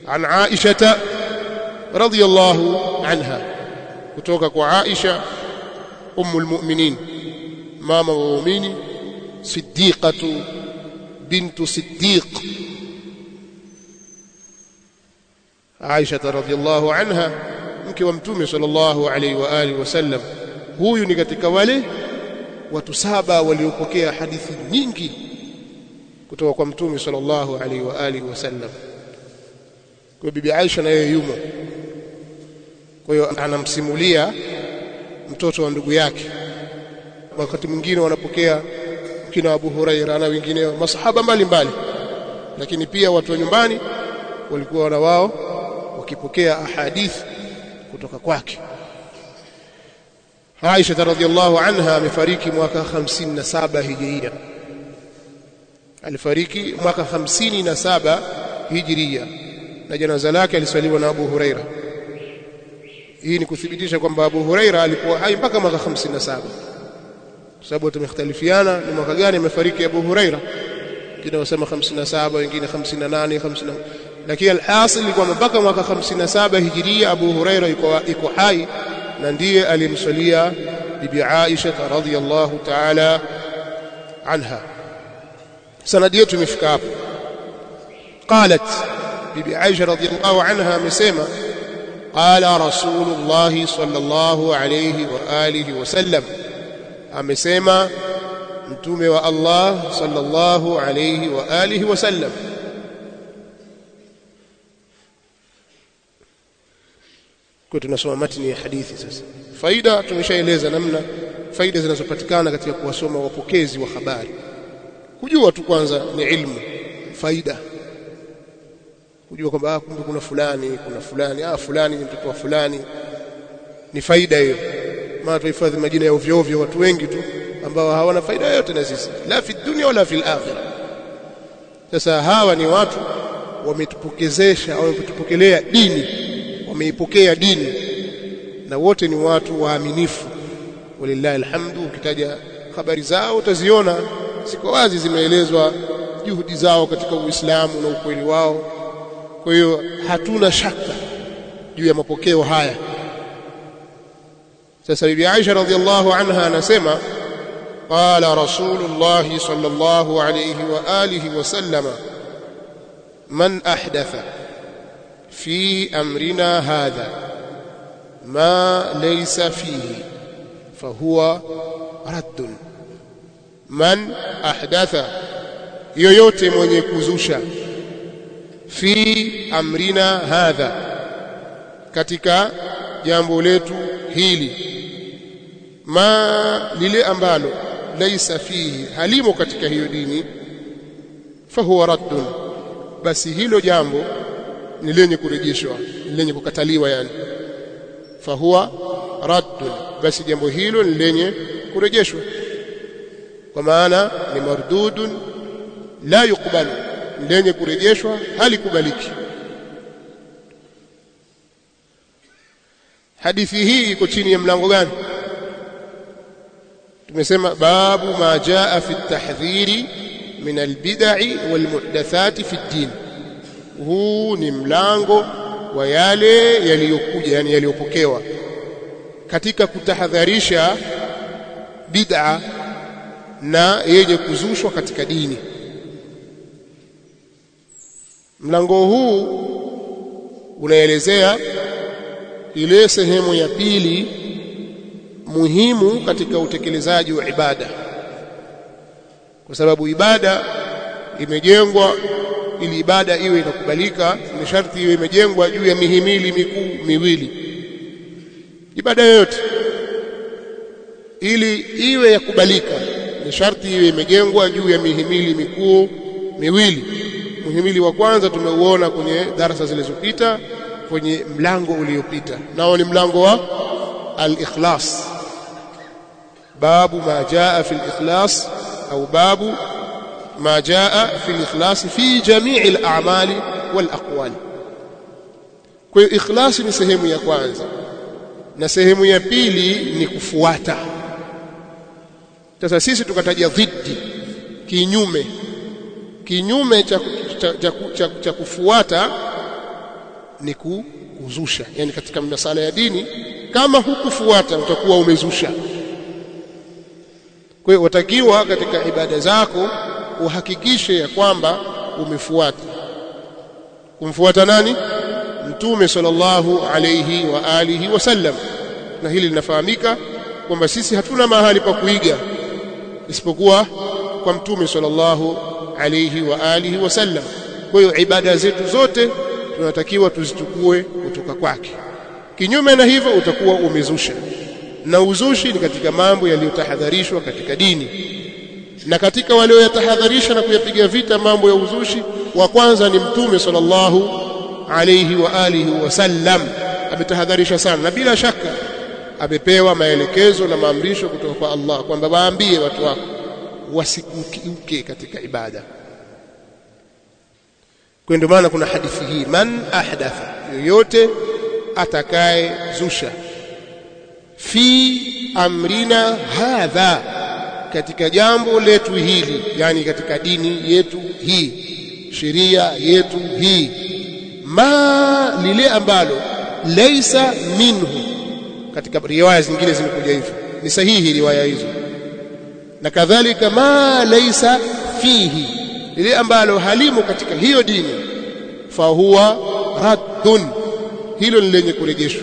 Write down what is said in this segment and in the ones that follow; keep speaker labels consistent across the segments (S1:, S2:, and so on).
S1: an Aisha radhiyallahu anha kutoka kwa Aisha ummul mu'minin mama wa muumini siddiqatu bintu siddiq Aisha radhiyallahu anha mke wa mtume sallallahu alaihi wa alihi wasallam huyu ni katika wale watu saba waliopokea hadithi nyingi kutoka kwa mtume sallallahu alaihi wa alihi wasallam kwa bibi Aisha na yeye yumo kwa hiyo anamsimulia mtoto wa ndugu yake wakati mwingine wanapokea kina Abu Huraira na wengineo masahaba mbalimbali lakini pia watu wa nyumbani walikuwa na wao wakipokea ahadithi kutoka kwake Aisha radhiallahu anha amefariki mwaka 57 hijiria alifariki mwaka 57 hijiria na janaza lake aliswaliwa na Abu Huraira hii ni kuthibitisha kwamba Abu Huraira alikuwa hai mpaka mwaka 57 kwa sababu tumekhtalifiana ni mwaka gani amefariki Abu Huraira wengine wasema 57 wengine 58 50 lakini alhasil kwamba mpaka mwaka 57 hijiria Abu Huraira yuko iko hai na ndiye alimswalia bibi Aisha radhiyallahu ta'ala anha sanadi yetu imefika hapo qalat bibi Aisha radhiyallahu anha amesema qala rasulullah sallallahu alayhi wa alihi wasallam amesema mtume wa Allah sallallahu alayhi wa alihi wasallam kwa tunasoma matini ya hadithi sasa faida tumeshaeleza namna faida zinazopatikana katika kuwasoma wapokezi wa habari kujua tu kwanza ni ilmu faida kujua kwamba ah kumbe kuna fulani kuna fulani ah fulani ni mtoto wa fulani ni faida hiyo maana tuhifadhi majina ya ovyo ovyo watu wengi tu ambao hawana faida yoyote na sisi la fi dunya wala fil akhirah sasa hawa ni watu wametupokezesha au wametupokelea dini wameipokea dini na wote ni watu waaminifu walillahi alhamdu ukitaja habari zao utaziona siko wazi zimeelezwa juhudi zao katika Uislamu na ukweli wao kwa hiyo hatuna shaka juu ya mapokeo haya sasa bibi Aisha radhiallahu anha anasema qala rasulullah sallallahu alayhi wa alihi wa sallama man ahdatha في امرنا هذا ما ليس فيه فهو رد من احدث yoyote mwenye kuzusha fi amrina hadha katika jambo letu hili ma lile ambalo laisa fihi halimo katika hiyo dini fahuwa raddun basi hilo jambo ni lenye kurejeshwa lenye kukataliwa yani fahuwa raddun basi jambo hilo ni lenye kurejeshwa kwa maana ni mardudun la yukbalu lenye kurejeshwa halikubaliki hadithi hii iko chini ya mlango gani tumesema babu ma jaa fi at-tahdhiri min al-bid'i wal-muhdathati fi ad-din huu ni mlango wa yale yaliyokuja yani yaliyopokewa katika kutahadharisha bid'a na yenye kuzushwa katika dini mlango huu unaelezea ile sehemu ya pili muhimu katika utekelezaji wa ibada kwa sababu ibada imejengwa ili ibada iwe inakubalika ni sharti iwe imejengwa juu ya mihimili mikuu miwili ibada yoyote ili iwe ya kubalika ni sharti iwe imejengwa juu ya mihimili mikuu miwili muhimili wa kwanza tumeuona kwenye darasa zilizopita kwenye mlango uliopita nao ni mlango wa al-ikhlas babu ma jaa fi al-ikhlas au babu ما جاء في الإخلاص في جميع الأعمال والأقوال kwa hiyo ikhlasi ni sehemu ya kwanza na sehemu ya pili ni kufuata sasa sisi tukataja dhidi kinyume kinyume cha, cha, cha, cha, cha kufuata ni kuzusha yani katika masala ya dini kama hukufuata utakuwa umezusha kwa hiyo watakiwa katika ibada zako uhakikishe ya kwamba umefuata kumfuata nani mtume sallallahu alayhi wa alihi wasallam na hili linafahamika kwamba sisi hatuna mahali pa kuiga isipokuwa kwa mtume sallallahu alayhi wa alihi wasallam kwa hiyo ibada zetu zote tunatakiwa tuzichukue kutoka kwake kinyume na hivyo utakuwa umezusha na uzushi ni katika mambo yaliyotahadharishwa katika dini na katika walioyatahadharisha na kuyapiga vita mambo ya uzushi wa kwanza ni mtume sallallahu alayhi wa alihi wasallam ametahadharisha sana na bila shaka amepewa maelekezo na maamrisho kutoka kwa Allah kwamba waambie watu wako wasikukiuke katika ibada kwa ndio maana kuna hadithi hii man ahdatha yoyote atakaye zusha fi amrina hadha katika jambo letu hili yani katika dini yetu hii sheria yetu hii ma lile ambalo laisa minhu katika riwaya zingine zimekuja hivyo ni sahihi riwaya hizo na kadhalika ma laisa fihi lile ambalo halimo katika hiyo dini fa huwa raddun hilo ni lenye kurejeshwa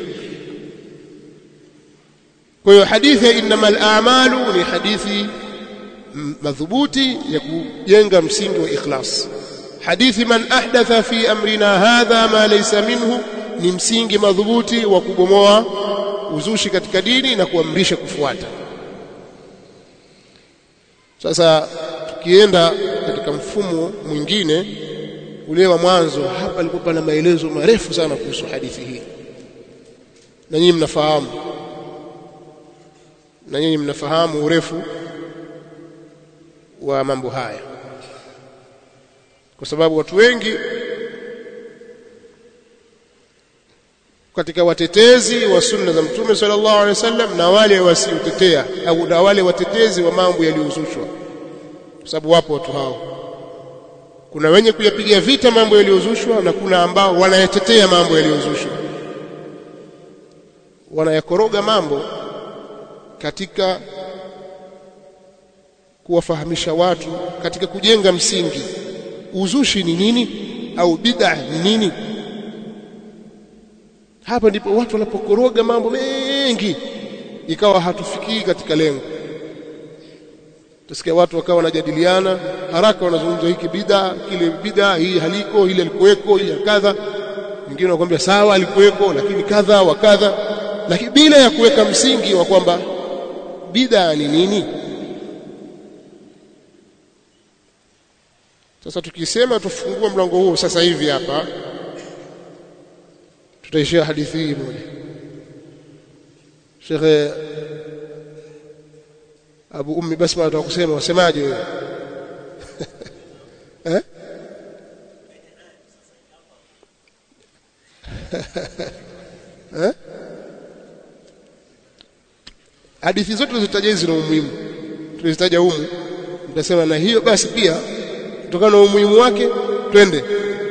S1: kwa hiyo hadithi ya innamal a'malu ni hadithi madhubuti ya kujenga msingi wa ikhlas hadithi man ahdatha fi amrina hadha ma laysa minhu ni msingi madhubuti wa kubomoa uzushi katika dini na kuamrisha kufuata sasa tukienda katika mfumo mwingine ule wa mwanzo hapa alikuwa pana maelezo marefu sana kuhusu hadithi hii na nyinyi mnafahamu na nyinyi mnafahamu urefu wa mambo haya kwa sababu watu wengi katika watetezi wa sunna za mtume sallallahu alaihi wasallam na wale wasiotetea au na wale watetezi wa mambo yaliyozushwa kwa sababu wapo watu hao kuna wenye kuyapigia vita mambo yaliyozushwa na kuna ambao wanayatetea mambo yaliyozushwa wanayakoroga mambo katika kuwafahamisha watu katika kujenga msingi uzushi ni nini au bid'a ni nini hapa ndipo watu wanapokoroga mambo mengi ikawa hatufikii katika lengo tusikia watu wakawa wanajadiliana haraka wanazungumza hiki bid'a kile bid'a hii haliko ile alikuweko ile kadha wengine wanakuambia sawa alikuweko lakini kadha wa kadha lakini bila ya kuweka msingi wa kwamba bid'a ni nini sasa tukisema tufungua mlango huo sasa hivi hapa tutaishia hadithi hii moja Sheikh Abu Ummi Basma anataka kusema wasemaje wewe eh eh hadithi zote tulizitaja zina umuhimu tulizitaja humu nitasema na hiyo basi pia kutokana na umuhimu wake twende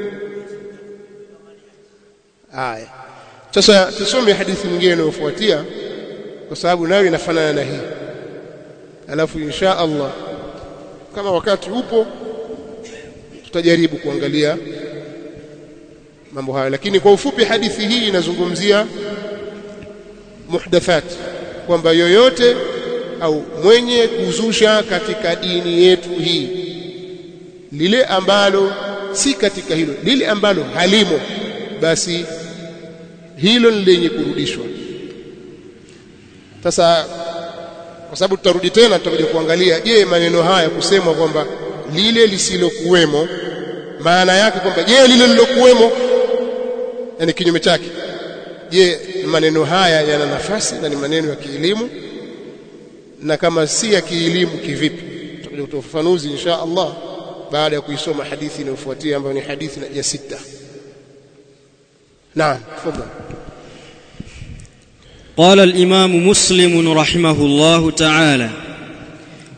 S1: haya sasa tusome hadithi nyingine inayofuatia kwa sababu nayo inafanana na hii alafu insha Allah kama wakati upo tutajaribu kuangalia mambo hayo lakini kwa ufupi hadithi hii inazungumzia muhdathat kwamba yoyote au mwenye kuzusha katika dini yetu hii lile ambalo si katika hilo lile ambalo halimo basi hilo ni lenye kurudishwa sasa kwa sababu tutarudi tena tutakuja kuangalia je maneno haya kusemwa kwamba lile lisilokuwemo maana yake kwamba je lile lilokuwemo yani kinyume chake je maneno haya yana nafasi na ni maneno ya kielimu na kama si ya kielimu kivipi tutakuja kutoa ufafanuzi insha Allah baada ya kuisoma hadithi inayofuatia ambayo ni hadithi ya sita naam tafadhali
S2: قال الإمام مسلم رحمه الله تعالى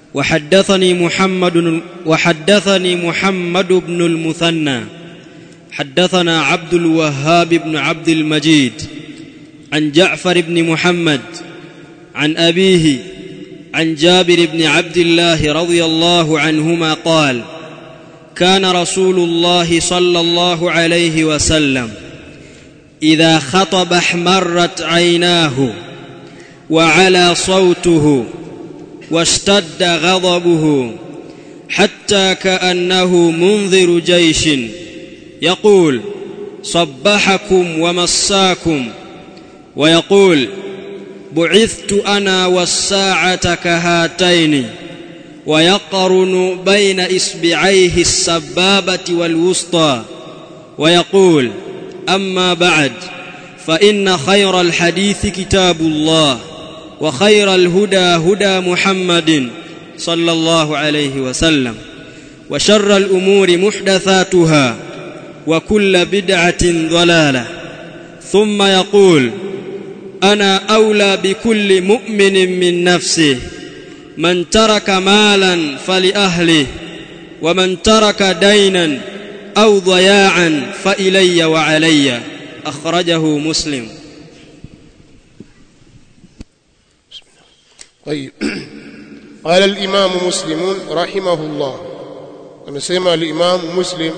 S2: وحدثني محمد وحدثني محمد بن المثنى حدثنا عبد الوهاب بن عبد المجيد عن جعفر بن محمد عن ابيه عن جابر بن عبد الله رضي الله عنهما قال كان رسول الله صلى الله عليه وسلم اذا خطب احمرت عيناه وعلى صوته واشتد غضبه حتى كانه منذر جيش يقول صبحكم ومساكم ويقول بعثت انا والساعه كهاتين ويقرن بين اصبعيه السبابه والوسطى ويقول اما بعد فان خير الحديث كتاب الله وخير الهدى هدى محمد صلى الله عليه وسلم وشر الامور محدثاتها وكل بدعه ضلاله ثم يقول انا اولى بكل مؤمن من نفسه من ترك مالا فلاهله ومن ترك دينا او ضياعا فالي وعلي اخرجه مسلم
S1: طيب قال الإمام مسلم رحمه الله amesema الإمام مسلم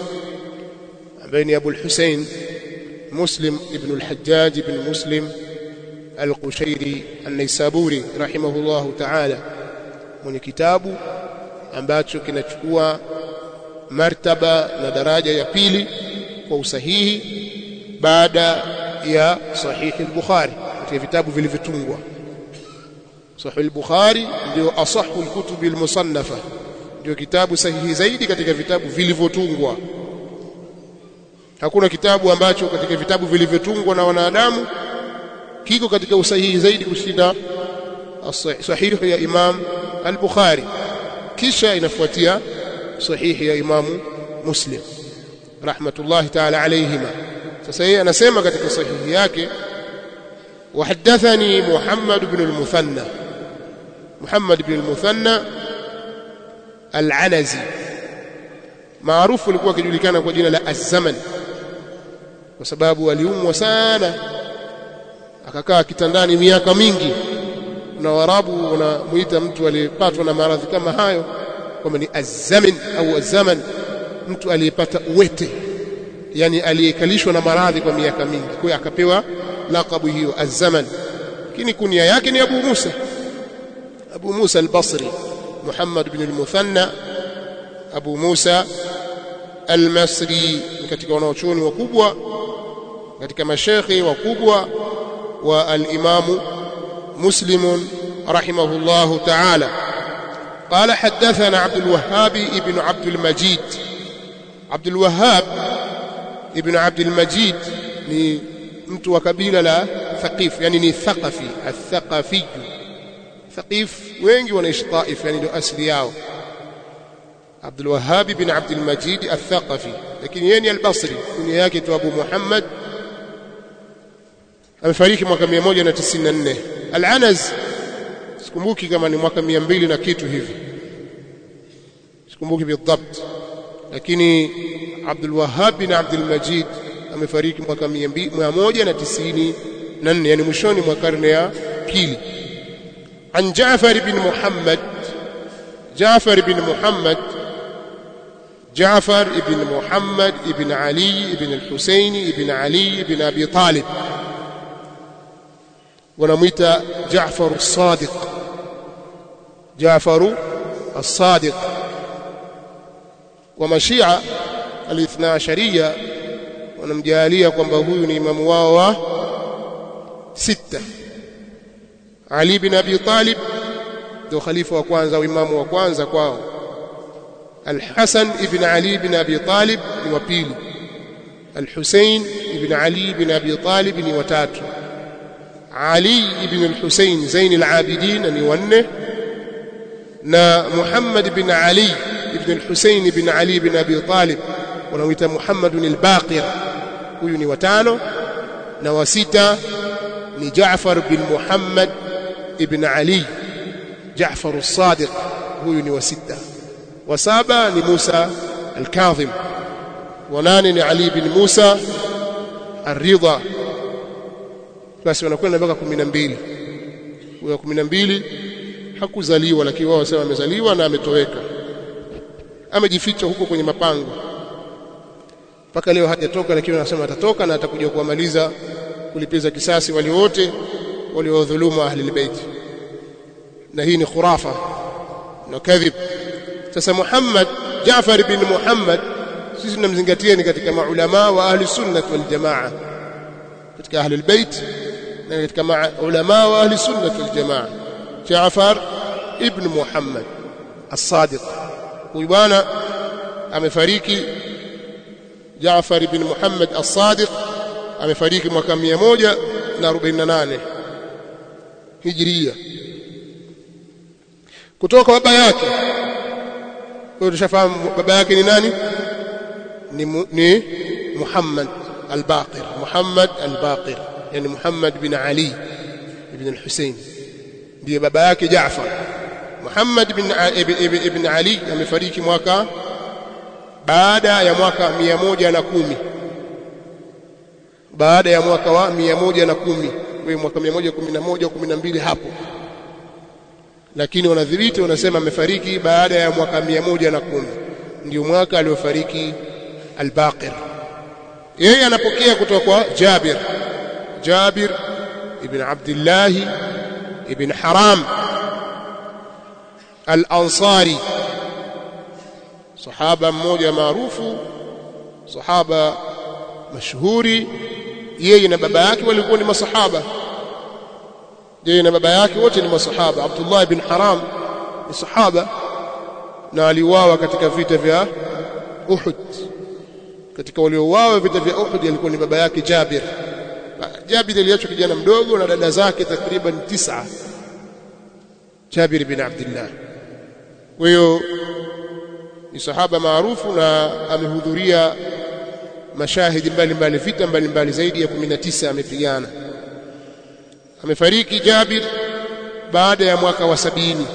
S1: بين أبو الحسين مسلم ابن الحجاج بن مسلم القشيري النيسابوري رحمه الله تعالى mwenye kitabu ambacho kinachukua martaba na daraja ya pili kwa usahihi baada ya sahihi al-Bukhari katika vitabu vilivyotungwa Sahih al-Bukhari ndio asahu al-kutub al-musannafa ndio kitabu sahihi zaidi katika vitabu vilivyotungwa hakuna kitabu ambacho katika vitabu vilivyotungwa na wanadamu kiko katika usahihi zaidi kushinda sahihi ya Imam al-Bukhari kisha inafuatia sahihi ya Imam Muslim rahmatullahi ta'ala alayhima sasa yeye anasema katika sahihi yake وحدثني محمد بن المثنى محمد بن المثنى العنزي maarufu alikuwa akijulikana kwa jina la Az-Zaman kwa sababu aliumwa sana akakaa kitandani miaka mingi na Waarabu wanamuita mtu aliyepatwa na maradhi kama hayo kwamba ni Az-Zaman au Az-Zaman mtu aliyepata uwete yani aliyekalishwa na maradhi kwa miaka mingi kwa hiyo akapewa laqabu hiyo Az-Zaman lakini kunia yake ni Abu Musa Abu Musa al-Basri Muhammad ibn al-Muthanna Abu Musa al-Masri katika wanaochuoni wakubwa katika mashekhi wakubwa wa al-Imam Muslim rahimahullah ta'ala قال حدثنا عبد الوهاب ابن عبد المجيد عبد الوهاب ابن عبد المجيد ni mtu wa kabila la Thaqif yani ni Thaqafi al-Thaqafi Thaqif wengi wanaishi Taif yani ndio asili yao Abdul Wahhab bin Abdul Majid al-Thaqafi lakini yeye ni al-Basri kunia yake tu Abu Muhammad amefariki mwaka 194 al-Anaz sikumbuki kama ni mwaka 200 na kitu hivi sikumbuki bidhabt lakini Abdul Wahhab bin Abdul Majid amefariki mwaka 194 yani mwishoni mwa karne ya pili عن جعفر بن محمد جعفر بن محمد جعفر بن محمد بن علي بن الحسين بن علي بن أبي طالب ونميت جعفر الصادق جعفر الصادق ومشيعة الاثنى عشرية wanamjalia kwamba huyu ni imamu wao wa sita Ali bin Abi Talib ndio khalifa wa kwanza au imamu wa kwanza kwao Al-Hasan ibn Ali ibn Abi Talib ni wa pili Al-Hussein ibn Ali ibn Abi Talib ni wa tatu Ali ibn al-Hussein Zain al-Abidin ni wa nne na Muhammad ibn Ali ibn al-Hussein ibn Ali ibn Abi Talib wanaoita Muhammadun al-Baqir huyu ni watano na wa sita ni Jaafar bin Muhammad ibn Ali Jaafar as-Sadiq huyu ni wa sita wa saba ni Musa al-Kadhim wa nane ni Ali bin Musa Ar-Ridha basi wanakwenda mpaka 12 huyo 12 hakuzaliwa lakini wao wasema amezaliwa na ametoweka amejificha huko kwenye mapango mpaka leo hajatoka lakini wanasema atatoka na atakuja kuwamaliza kulipiza kisasi wale wote waliodhulumu ahli albayt na hii ni khurafa na kadhib sasa Muhammad Jaafar bin Muhammad sisi tunamzingatia ni katika maulama wa ahli sunnah wal jamaa katika ahli albayt na katika maulama wa ahli sunnah wal jamaa Jaafar ibn Muhammad as-Sadiq huyu bwana amefariki Jaafar ibn Muhammad as-Sadiq amefariki mwaka 148 Hijria kutoka baba yake kwa tushafahamu baba yake ni nani ni, ni Muhammad al-Baqir Muhammad al-Baqir yani Muhammad bin Ali ibn al-Husayn ndiye baba yake Jaafar Muhammad bin ibn, ibn Ali amefariki mwaka baada ya mwaka 110 baada ya mwaka wa 110 wewe mwaka 111 12 hapo lakini wanadhibiti wanasema amefariki baada ya mwaka 110 ndio mwaka aliofariki al-Baqir yeye anapokea kutoka kwa Jabir Jabir ibn Abdullah ibn Haram al-Ansari sahaba mmoja maarufu sahaba mashuhuri yeye na baba yake walikuwa ni masahaba yeye na baba yake wote ni masahaba Abdullah ibn Haram ni sahaba na aliuawa katika vita vya Uhud katika waliouawa vita vya Uhud alikuwa ni baba yake Jabir Jabir aliachwa kijana mdogo na dada zake takriban tisa Jabir ibn Abdullah kwa hiyo ni sahaba maarufu na amehudhuria mashahidi mbalimbali vita mbalimbali zaidi ya 19 amepigana amefariki Jabir baada ya mwaka wa sabini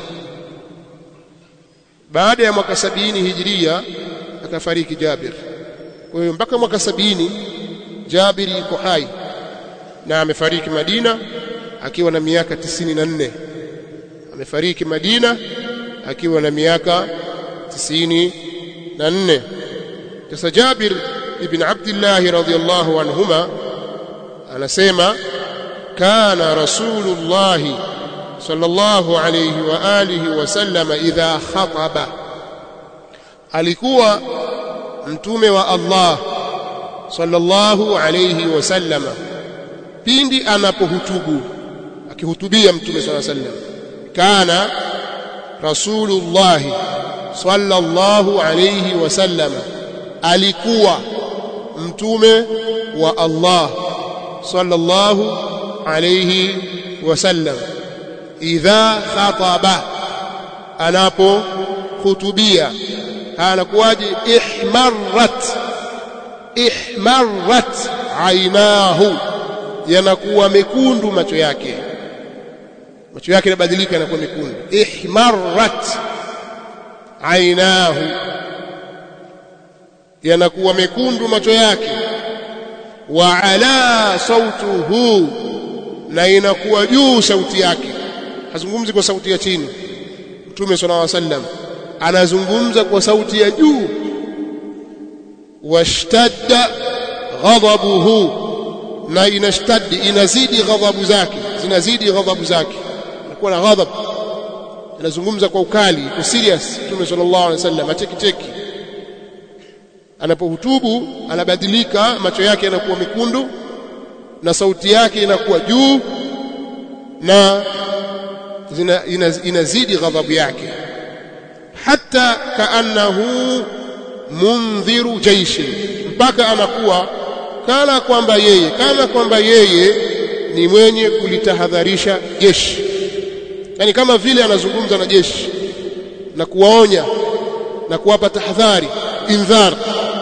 S1: baada ya mwaka sabini hijiria akafariki Jabir kwa hiyo mpaka mwaka sabini Jabir yuko hai na amefariki Madina akiwa na miaka tisini na nne amefariki Madina akiwa na miaka tisini na nne sasa Jabir ibn Abdullah radhiyallahu anhuma anasema kana rasulullah sallallahu alayhi wa alihi wasallam idha khataba alikuwa mtume wa Allah sallallahu alayhi wasallam pindi anapohutubu akihutubia mtume sallallahu alayhi wasallam kana rasulullah sallallahu alayhi wasallam alikuwa mtume wa Allah sallallahu alayhi wasallam idha khataba anapo khutubia anakuwaje ihmarrat ihmarrat ainahu yanakuwa mekundu macho yake macho yake yanabadilika yanakuwa mekundu ihmarrat ainahu yanakuwa mekundu macho yake wa ala sautuhu na inakuwa juu sauti yake hazungumzi kwa sauti ya chini mtume sallallahu alaihi wasallam anazungumza kwa sauti ya juu washtadda ghadabuhu na inashtaddi inazidi ghadhabu zake zinazidi ghadhabu zake anakuwa na ghadhab anazungumza kwa ukali kwa serious mtume sallallahu alaihi wasallam atekiteki anapohutubu anabadilika macho yake yanakuwa mekundu na sauti yake inakuwa juu na zina, inaz, inazidi ghadhabu yake hata kaannahu mundhiru jaishi mpaka anakuwa kana kwamba yeye kana kwamba yeye ni mwenye kulitahadharisha jeshi yani kama vile anazungumza na jeshi na kuwaonya na kuwapa tahadhari indhar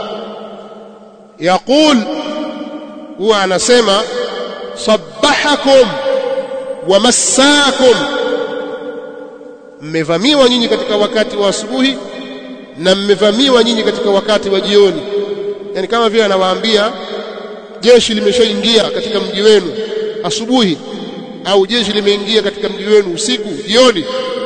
S1: yaqul huwa anasema sabbahakum wa massakum mmevamiwa nyinyi katika wakati wa asubuhi na mmevamiwa nyinyi katika wakati wa jioni yani kama vile anawaambia jeshi limeshaingia katika mji wenu asubuhi au jeshi limeingia katika mji wenu usiku jioni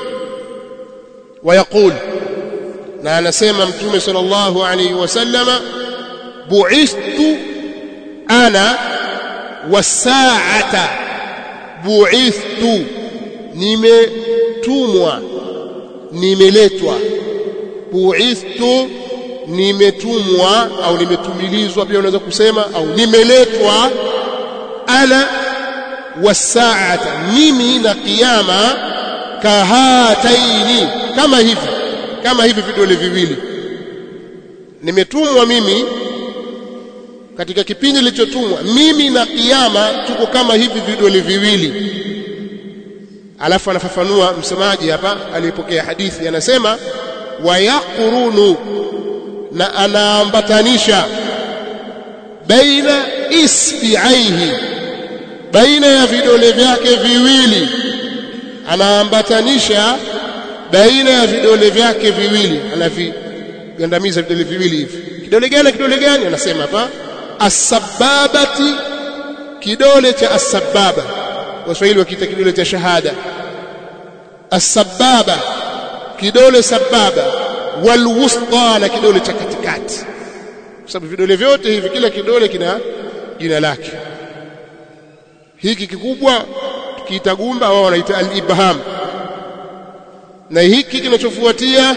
S1: wayaqul na anasema mtume sallallahu alayhi wasallama bu'ithtu ana wasaata bu'ithtu nimetumwa nimeletwa bu'ithtu nimetumwa au nimetumilizwa pia unaweza kusema au nimeletwa ana wasaata mimi na kiyama kahataini kama hivi kama hivi vidole viwili nimetumwa mimi katika kipindi kilichotumwa mimi na kiyama tuko kama hivi vidole viwili alafu anafafanua msemaji hapa aliyepokea hadithi anasema wayaqurunu na anaambatanisha baina isbiaihi baina ya vidole vyake viwili anaambatanisha baina ya vidole vyake viwili anavigandamiza vidole viwili hivi kidole gani kidole gani anasema hapa asbabati kidole cha asbaba waswahili wakiita kidole cha shahada asbaba kidole sababa walwusta na kidole cha katikati kwa sababu vidole vyote hivi kila kidole kina jina lake hiki kikubwa tukiita gumba wao wanaita al-ibham na hiki kinachofuatia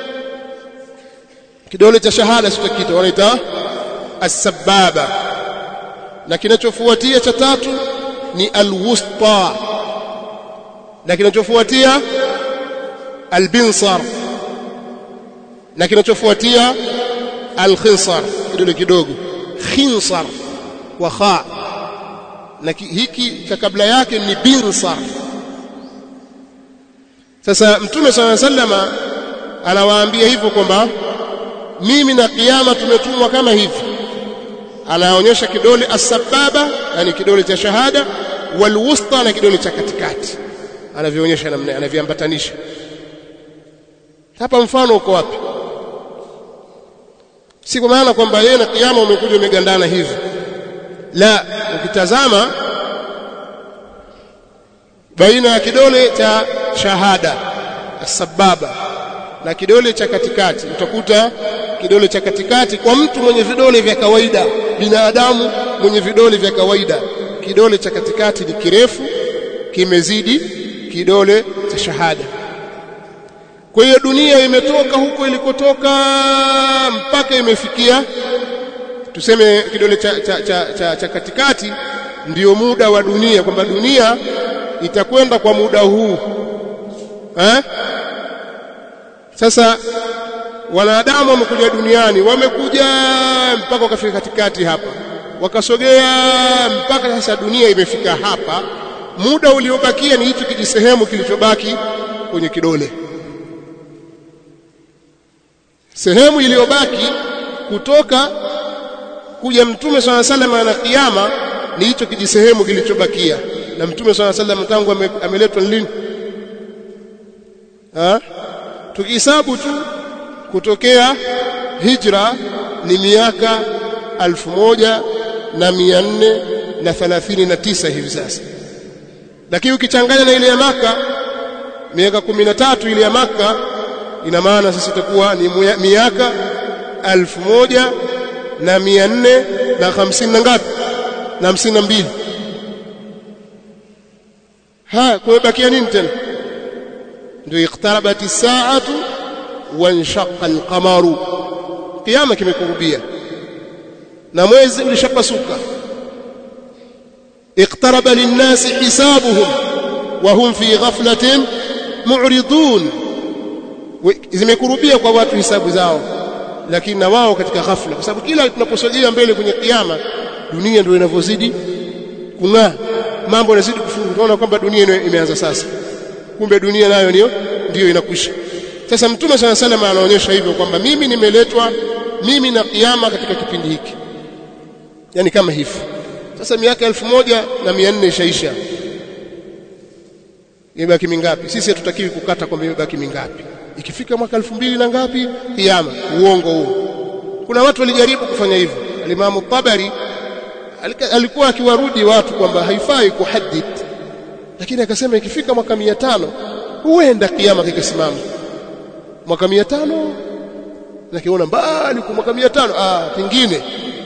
S1: kidole cha shahada sio kitu wanaita as-sababa na kinachofuatia cha tatu ni al-wusta na kinachofuatia al-binsar na kinachofuatia al-khinsar kidole kidogo khinsar wa kha na hiki cha kabla yake ni binsar sasa mtume swalla sallama anawaambia hivyo kwamba mimi na kiyama tumetumwa kama hivi anaonyesha kidole asbaba yani kidole cha shahada walwusta na kidole cha katikati anavionyesha namna anaviambatanisha hapa mfano uko wapi si kwa maana kwamba yeye na kiyama umekuja umegandana hivi la ukitazama baina ya kidole cha shahada asbaba na kidole cha katikati utakuta kidole cha katikati kwa mtu mwenye vidole vya kawaida binadamu mwenye vidole vya kawaida kidole cha katikati ni kirefu kimezidi kidole cha shahada kwa hiyo dunia imetoka huko ilikotoka mpaka imefikia tuseme kidole cha, cha, cha, cha, cha katikati ndiyo muda wa dunia kwamba dunia itakwenda kwa muda huu eh? sasa wanadamu wamekuja duniani wamekuja mpaka wakafika katikati hapa wakasogea mpaka sasa dunia imefika hapa muda uliobakia ni hicho kijisehemu kilichobaki kwenye kidole sehemu iliyobaki kutoka kuja mtume swalla sallam na kiyama ni hicho kijisehemu kilichobakia na mtume swalla sallam tangu ame, ameletwa lini ha tukihesabu tu kutokea hijra ni miaka alfu moja na mia nne na thalathini na tisa hivi sasa lakini ukichanganya na ile ya maka miaka kumi na tatu ile ya maka ina maana sasa itakuwa ni miaka alfu moja na mia nne na hamsini na ngapi na hamsini na mbili haya kumebakia nini tena ndio iqtarabat as-sa'atu wanshaqa al-qamaru kiyama kimekurubia na mwezi ulishapasuka iqtaraba lin-nasi hisabuhum wa hum fi ghaflatin mu'ridun zimekurubia kwa watu hisabu zao lakini na wao katika ghafla kwa sababu kila tunaposogea mbele kwenye kiyama dunia ndio inavyozidi kung'aa mambo yanazidi kufunguka tunaona kwamba dunia imeanza sasa kumbe dunia nayo ndio ndio inakwisha sasa mtume sana sana anaonyesha hivyo kwamba mimi nimeletwa mimi na kiyama katika kipindi hiki yani kama hivi sasa miaka elfu moja na mia nne ishaisha imebaki mingapi sisi hatutakiwi kukata kwamba imebaki mingapi ikifika mwaka elfu mbili na ngapi kiyama uongo huo kuna watu walijaribu kufanya hivyo alimamu Tabari alikuwa akiwarudi watu kwamba haifai kuhadith lakini akasema ikifika mwaka 500 huenda kiyama kikasimama mwaka 500 nakiona mbali kwa mwaka 500 ah pengine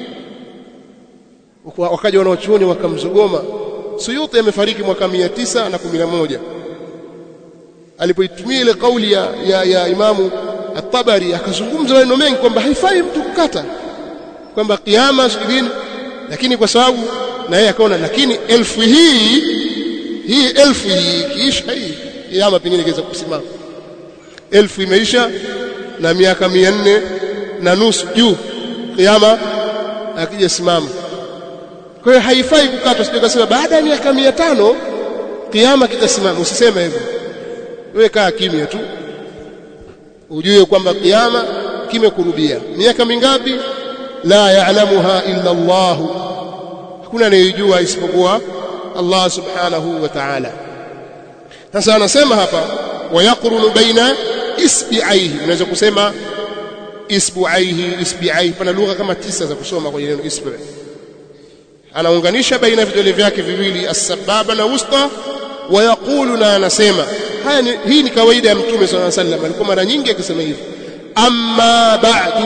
S1: wakaja wanaochuoni wakamzogoma Suyuti amefariki mwaka 911 alipoitumia ile kauli ya, ya, ya imamu at-Tabari akazungumza maneno mengi kwamba haifai mtu kukata kwamba kiyama siku lakini kwa sababu na yeye akaona lakini elfu hii hii elfu hii kiisha hii kiyama pengine kiweza kusimama elfu imeisha na miaka mia nne na nusu juu kiyama akija simama kwa hiyo haifai kukatwa sio kasema baada ya miaka mia tano kiyama kitasimama usiseme hivyo wewe kaa kimya tu ujue kwamba kiyama kimekurubia miaka mingapi la ya'lamuha illa Allah hakuna anayejua isipokuwa Allah subhanahu wa ta'ala sasa anasema hapa wayaqrunu baina isbi'aihi unaweza kusema isbu'aihi isbi'aihi pana lugha kama tisa za kusoma kwenye neno isbi' anaunganisha baina vidole vyake viwili as-sababa na wusta wayaqulu na anasema haya ni, hii ni kawaida ya mtume sallallahu alaihi wasallam alikuwa mara nyingi akisema hivi amma ba'du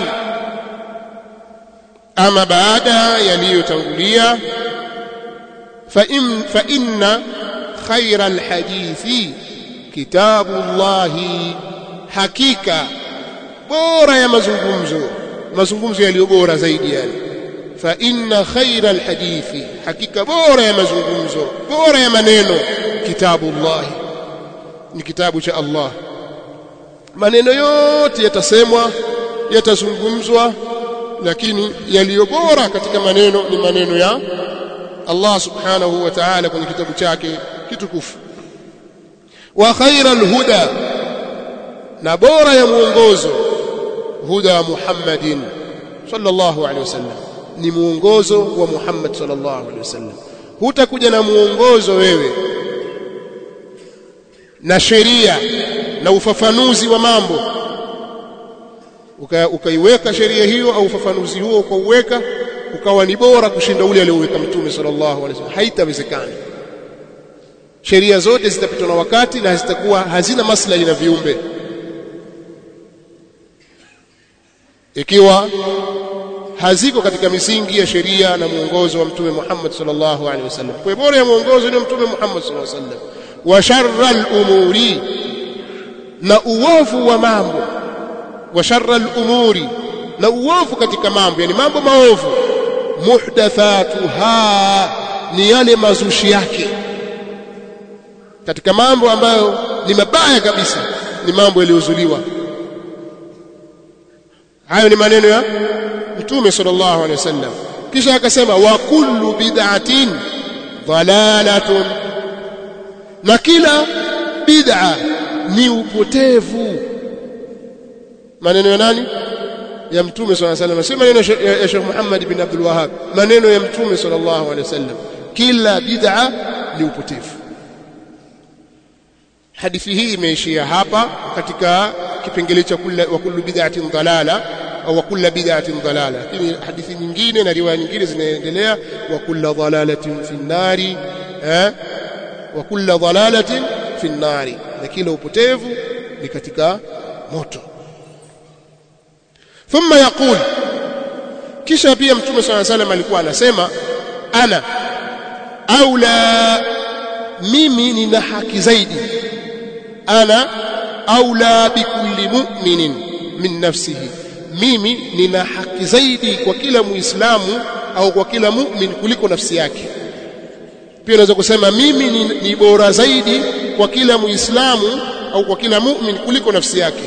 S1: ama baada yaliyotangulia fa in fa inna khayra alhadithi kitabullahi hakika bora ya mazungumzo mazungumzo yaliyo bora zaidi yani fa inna khayra alhadithi hakika bora ya mazungumzo bora ya maneno kitabullahi ni kitabu cha Allah maneno yote yatasemwa yatazungumzwa lakini yaliyo bora katika maneno ni maneno ya Allah subhanahu wa ta'ala kwenye kitabu chake kitukufu wa khairal huda na bora ya mwongozo huda Muhammadin sallallahu alaihi wasallam ni mwongozo wa Muhammad sallallahu alaihi wasallam hutakuja na mwongozo wewe na sheria na ufafanuzi wa mambo ukaiweka sheria hiyo au ufafanuzi huo ukauweka ukawa ni bora kushinda ule alioweka mtume sallallahu alaihi wasallam haitawezekana sheria zote zitapitwa na wakati na zitakuwa hazina maslahi na viumbe ikiwa haziko katika misingi ya sheria na mwongozo wa mtume Muhammad sallallahu alaihi wasallam kwa bora ya mwongozo ni mtume Muhammad sallallahu alaihi wasallam wa sharral umuri na uovu wa mambo wa sharral umuri na uovu katika mambo yani mambo maovu muhdathatuha ni yale mazushi yake katika mambo ambayo ni mabaya kabisa ni mambo yaliyozuliwa hayo ni maneno ya mtume sallallahu alaihi wasallam kisha akasema wa kullu bid'atin dhalalatun na kila bid'a ni upotevu maneno ya nani ya mtume sallallahu alaihi wasallam si maneno ya Sheikh Muhammad bin Abdul Wahhab maneno ya mtume sallallahu alaihi wasallam kila bid'a ni upotevu hadithi hii imeishia hapa katika kipengele cha wa kullu bid'atin dalala au kullu bid'atin dalala lakini hadithi nyingine na riwaya nyingine zinaendelea wa kullu dalalatin fi nari eh wa kullu dalalatin fi nari na kila upotevu ni katika moto thumma yaqul kisha pia mtume صلى الله عليه وسلم alikuwa anasema ana aula mimi nina haki zaidi ana aula bikulli mu'minin min nafsihi mimi nina haki zaidi kwa kila muislamu au kwa kila mu'min kuliko nafsi yake pia unaweza kusema mimi ni, ni bora zaidi kwa kila muislamu au kwa kila mu'min kuliko nafsi yake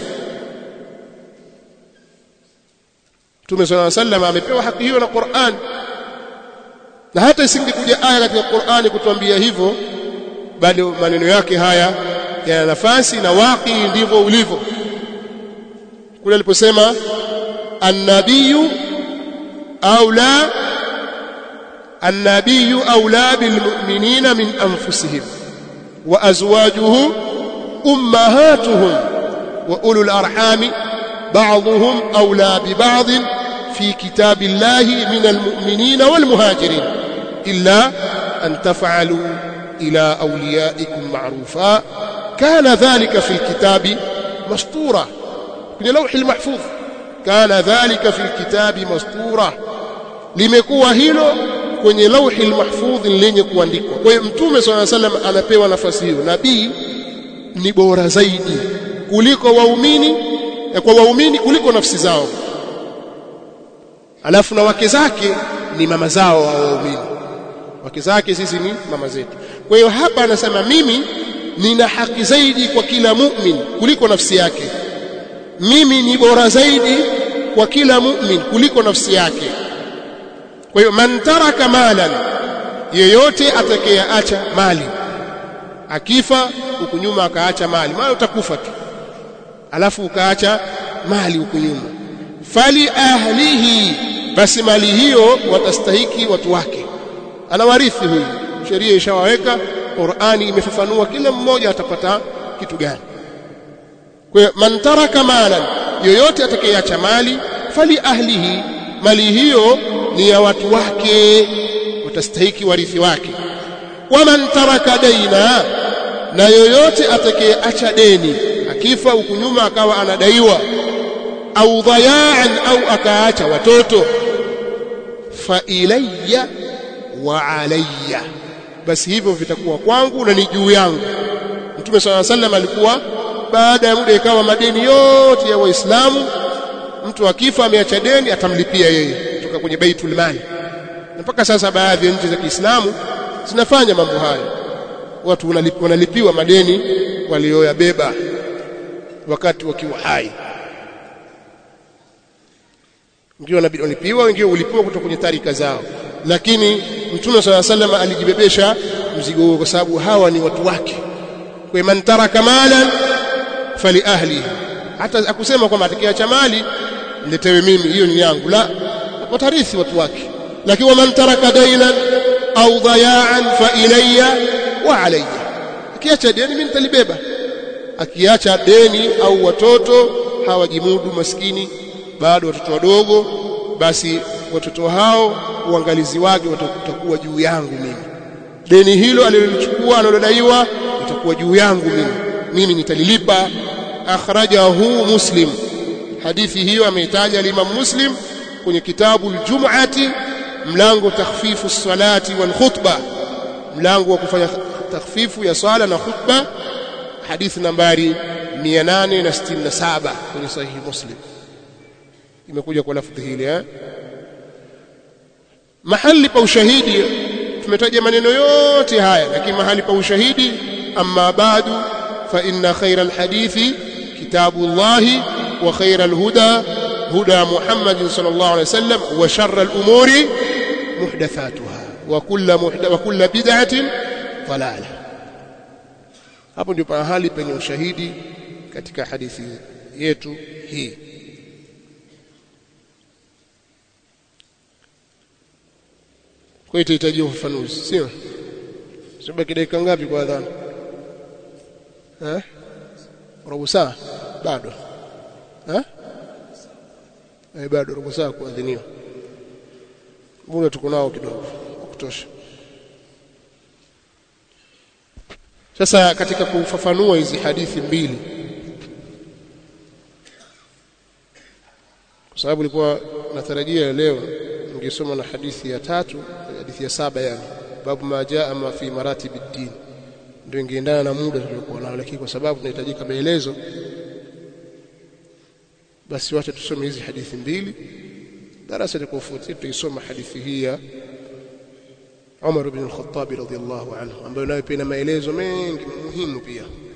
S1: Mtume صلى الله عليه وسلم amepewa haki hiyo na Qur'an na hata isingekuja aya katika Qur'ani kutuambia hivyo bali maneno yake haya yana nafasi na waki ndivyo ulivyo kule aliposema annabiyu aula annabiyu aula bilmu'minina min anfusihim wa azwajuhu ummahatuhum wa ulul arhami ba'dhum aula biba'd fi kitabillahi min almu'minina walmuhajirin illa an taf'alu ila awliyaikum ma'rufa kana dhalika fi alkitabi mastura kwenye lawhi almahfudh kana dhalika fi alkitabi mastura limekuwa hilo kwenye lauhi almahfudh lenye kuandikwa kwa hiyo mtume swalla salam anapewa nafasi hiyo nabii ni bora zaidi kuliko waumini kwa waumini kuliko nafsi zao alafu na wake zake ni mama zao wa waumini wake zake sisi ni mama zetu kwa hiyo hapa anasema mimi nina haki zaidi kwa kila mu'min kuliko nafsi yake mimi ni bora zaidi kwa kila mu'min kuliko nafsi yake kwa hiyo man taraka malan yeyote atakayeacha mali akifa huku nyuma akaacha mali maana utakufa tu alafu ukaacha mali huku nyuma fali ahlihi basi mali hiyo watastahiki watu wake anawarithi huyu sheria ishawaweka Qur'ani imefafanua kila mmoja atapata kitu gani kwa hiyo man taraka malan yoyote atakayeacha mali fali ahlihi mali hiyo ni ya watu wake watastahiki warithi wake waman taraka daina na yoyote atakayeacha deni akifa huku nyuma akawa anadaiwa au dhayaan au akaacha watoto fa ilayya wa alayya basi hivyo vitakuwa kwangu na ni juu yangu mtume swalla sallam alikuwa baada ya muda ikawa madeni yote ya waislamu mtu akifa ameacha deni atamlipia yeye kutoka kwenye baitul mali na mpaka sasa baadhi ya nchi za Kiislamu zinafanya mambo hayo watu wanalipiwa madeni walioyabeba wakati wakiwa hai wengine wanalipiwa wengine ulipiwa kutoka kwenye tarika zao lakini mtume swalla sallam alijibebesha mzigo huo kwa sababu hawa ni watu wake kwa man taraka malan fali ahli hata akusema kwamba atakayeacha mali niletewe mimi hiyo ni yangu la watarithi watu wake lakini waman taraka dainan au dhayaan fa ilayya wa alayya akiacha deni mimi nitalibeba akiacha deni au watoto hawajimudu maskini bado watoto wadogo basi watoto hao uangalizi wake utakuwa juu yangu mimi deni hilo alilolichukua analodaiwa itakuwa juu yangu mimi mimi nitalilipa akhrajahu muslim hadithi hiyo ameitaja al-Imam Muslim kwenye kitabu al-Jum'ati mlango takhfifu salati wal khutba mlango wa kufanya takhfifu ya swala na khutba hadithi nambari 867 kwenye sahihi Muslim imekuja kwa lafdhi hili eh mahali pa ushahidi tumetaja maneno yote haya lakini mahali pa ushahidi amma badu fa inna khayra alhadithi kitabullahi wa khayra alhuda huda muhammadin sallallahu alayhi wasallam wa sharra alumuri muhdathatuha wa kullu muhdath wa kullu bid'atin dalalah hapo ndio mahali penye ushahidi katika hadithi yetu hii kwa hiyo itahitaji ufafanuzi sio sibaki dakika ngapi kwa adhana eh robo saa bado eh eh bado robo saa kuadhiniwa muda tuko nao kidogo kutosha sasa katika kufafanua hizi hadithi mbili kwa sababu nilikuwa natarajia leo ningesoma na hadithi ya tatu hadithi ya saba yani babu ma jaa ma fi maratib ad-din ndio ingeendana na muda tuliokuwa nao lakini kwa sababu tunahitajika maelezo basi wacha tusome hizi hadithi mbili darasa likofuatia tuisoma hadithi hii ya Umar ibn al-Khattab radhiyallahu anhu ambayo nayo pia ina maelezo mengi muhimu pia